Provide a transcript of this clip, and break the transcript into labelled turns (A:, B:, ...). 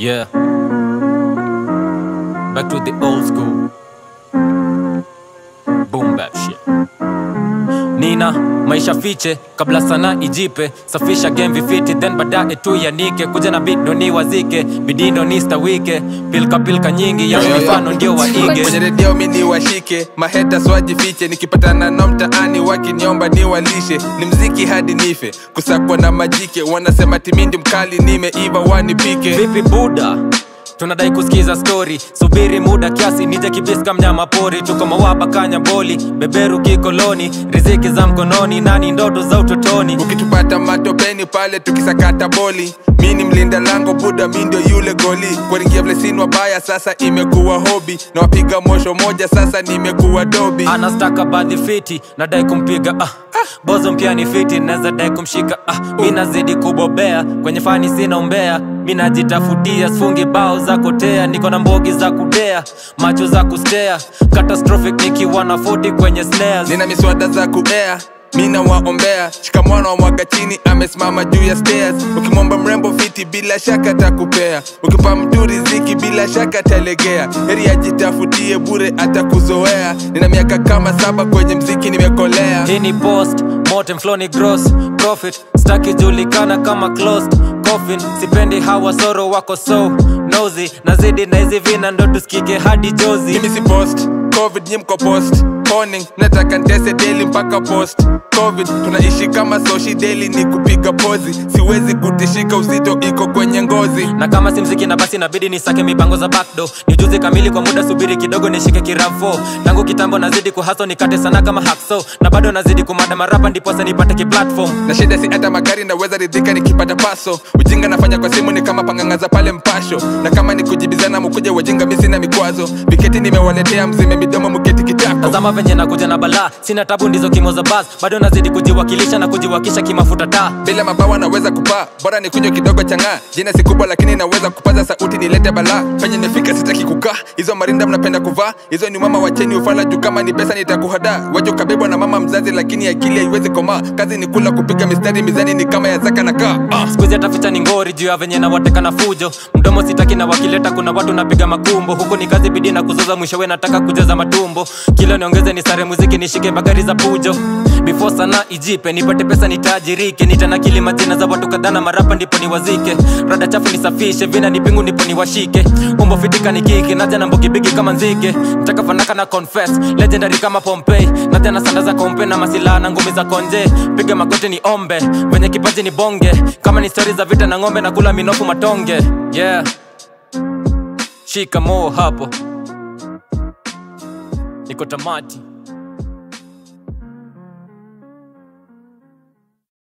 A: Yeah. Back to the old school. Boom bap shit. Nina maisha fiche kabla sana ijipe, safisha game vifiti, then baadaye tu yanike, kuja na beat ndo niwazike, bidii ndo nistawike, pilka pilka nyingi ya
B: Yo, yo, yo.
A: mifano ndio waige.
B: kwenye redio mi ni washike maheta swajifiche nikipatana na mtaani wakiniomba niwalishe ni mziki hadi nife kusakwa na majike wanasema timindi mkali nimeiva wanipike
A: Vipi buda? tunadai kusikiza story subiri muda kiasi nije kibiska mnyama pori tuko mawaba kanya boli beberu kikoloni riziki za mkononi nani ndoto za utotoni
B: ukitupata matopeni pale tukisakata boli mi ni mlinda lango buda mi ndio yule goli kuwaringia vlesin wabaya sasa imekuwa hobi na wapiga mosho moja sasa nimekuwa dobi
A: anastaka badhi fiti nadai kumpiga ah. bozo mpya ni fiti naweza dai kumshika ah. mi nazidi kubobea kwenye fani sina umbea mi najitafutia sifungi bao za kotea niko na mbogi za kudea macho za kustea catastrophic nikiwa na 40 kwenye snares
B: nina miswada za kuea mina waombea shikamwana wa mwaga chini amesimama juu ya stairs ukimwomba mrembo fiti bila shaka takupea ukipa mtu riziki bila shaka talegea heri ajitafutie bure atakuzoea nina miaka kama saba kwenye mziki nimekolea
A: hii ni post motem flow ni gross profit staki julikana kama closed coffin sipendi hawa soro wako so nosy nazidi na hizi vina ndo tusikike hadi jozi
B: mimi si post covid nyi mko post Morning, nataka ntese daily mpaka post covid tunaishi kama soshi daily ni kupiga pozi siwezi kutishika uzito iko kwenye ngozi
A: na kama si mziki na basi inabidi nisake mipango za backdo ni ujuzi kamili kwa muda subiri kidogo nishike kiramfo tangu kitambo nazidi kuhaso nikate sana kama hakso na bado nazidi kumada marapa ndiposa nipate kiplatform
B: na shida si hata magari naweza ridhika nikipata paso ujinga nafanya kwa simu ni kama pangangaza pale mpasho na kama ni kujibizana mkuja wajinga mi sina mikwazo viketi nimewaletea mzime midomo mketi kitako
A: tazama venye nakuja na balaa sina tabu ndizo kimo za bas bado nazidi kujiwakilisha na kujiwakisha kimafuta taa
B: bila mabawa naweza kupaa bora ni kunywa kidogo chang'aa jina si kubwa lakini naweza kupaza sauti nilete balaa penye nifika sitaki kukaa hizo marinda mnapenda kuvaa hizo ni mama wacheni ufala juu kama ni pesa nitakuhada wajo kabebwa na mama mzazi lakini akili haiwezi komaa kazi ni kula kupiga mistari mizani ni kama ya zaka na kaa ah.
A: skuizi ataficha ni ngori juu ya venye na wateka na fujo mdomo sitaki na wakileta kuna watu napiga makumbo huku ni kazi bidii na kuzoza mwishowe nataka kujaza matumbo kilo niongeze ni sare muziki nishike magari za pujo before sana ijipe nipate pesa nitaajirike nitanakili majina za watu kadhaa na marapa ndipo niwazike rada chafu nisafishe vina nipingu ndipo niwashike umbo fitika nikike naja na mbogibigi kama nzige nataka fanaka na confess legendary kama pompei naja na sanda za kompe na masilaha na ngumi za konje piga magoti ni ombe venye kipaji ni bonge kama ni stori za vita na ng'ombe na kula minofu matonge yeah shika moo hapo niko tamati